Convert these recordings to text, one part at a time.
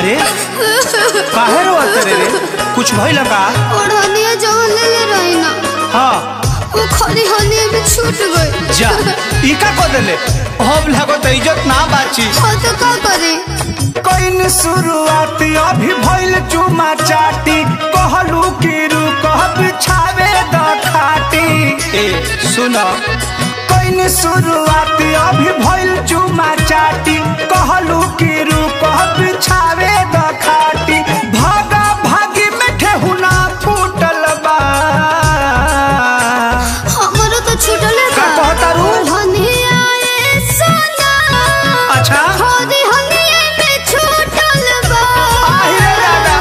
अरे काहे रो तेरे रे कुछ भइल का ओढ़निया जवन ले ले रही ना हाँ वो खरी हनिया भी छूट गई जा ई का को देले अब लागो त इज्जत ना बाची हाँ तो का करे कइन शुरुआत अभी भइल चुमा चाटी कहलू कि रुक बिछावे द खाटी ए सुन कइन शुरुआत अभी भइल चुमा चाटी कहलू कि रुक बिछावे द खाटी भागा भागी में ठेहुना फूटल बा हमारो तो छूटले का कहता रू? ओढ़निया ए सोना अच्छा खरी हनिया में छूटल बा आहिरे दादा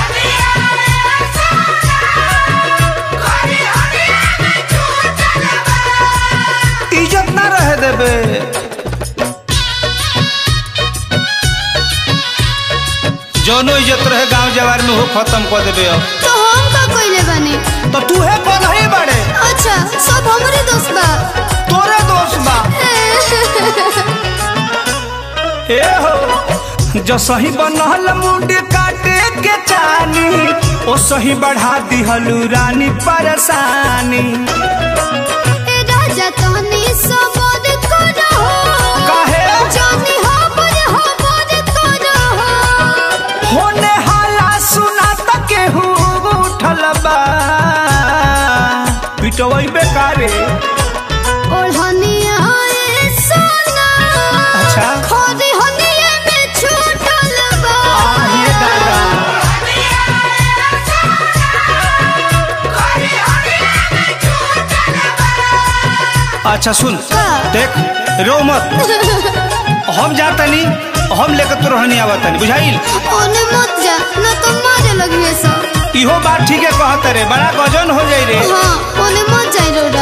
इज्जत ना रहे देबे जौनो इज्जत रहे गांव जवार में हो खत्म कर देबे अब तो हम का कइले बानी तो तू है कौन है बड़े अच्छा सब हमरे दोस्त बा तोरे दोस्त बा ए हो जो सही बनल मुंड काटे के चानी ओ सही बढ़ा दिहलू रानी परेशानी ए राजा तहनी सबद करो काहे? जानी हमर हमर करो होने हाला सुना तके उठल बा पिटवई बेकारे ओढ़निया ए सोना अच्छा खरी हनिया में छूटल बा आहिए दादा अच्छा सुन का? देख रो मत हम जातनी हम लेकर तो रहनी आवतनी बुझाइल ओने मत जा न तो मारे लगिए सब इहो बात ठीक है कहत रे बड़ा गजन हो जाई रे हाँ ओने मत जाई रोडा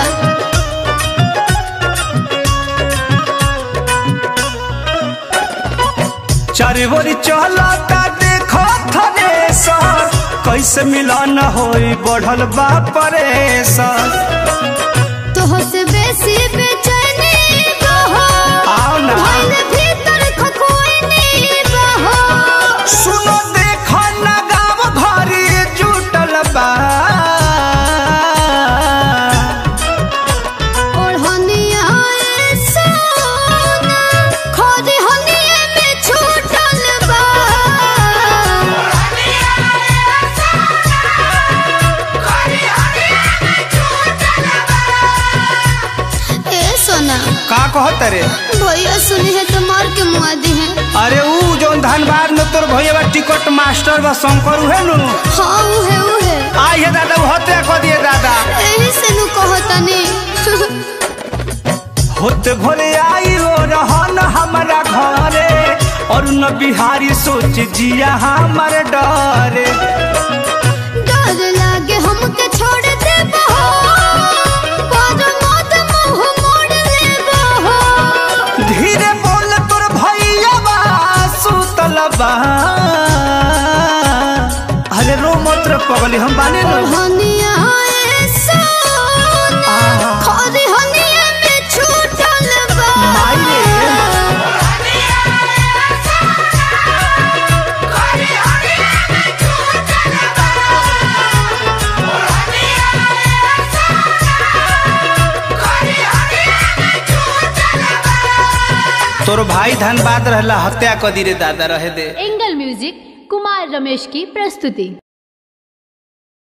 चारे बोरी चलता देखो थने सर कैसे मिलन होई बढ़ल बा परेशान तोह से बेसी बेचैनी बहो आओ ना भइल भीतर खखोइनी बहो सुनो देखो ना गाँव भरी जुटल बा ओढ़निया ए सोना खरी हनिया में छूटल बा ए सोना का कहत रे भैया सुनी है तो मार के मुआ दी है अरे ऊ जौन धनबाद में तोर भैया टिकट मास्टर बा शंकर उहे नु हाँ उहे उहे आई है दादा वो हत्या कर दिए दादा एही से नु कहतनी होते भोरे आई हो रहन हमारा घरे और न बिहारी सोच जिया हमारे डरे डर लागे हमके छोड़ दे बहो पर मत मुंह मोड़ ले बहो धीरे बोल तोर भैया बा सुतल बा अरे रो मत रे पगली हम बाने नो हनिया ए सोना आहा। खरी हनिया में छूटल बा माई रे। तोर भाई धनबाद रहला हत्या कर दी रे दादा रहे दे एंगल म्यूजिक कुमार रमेश की प्रस्तुति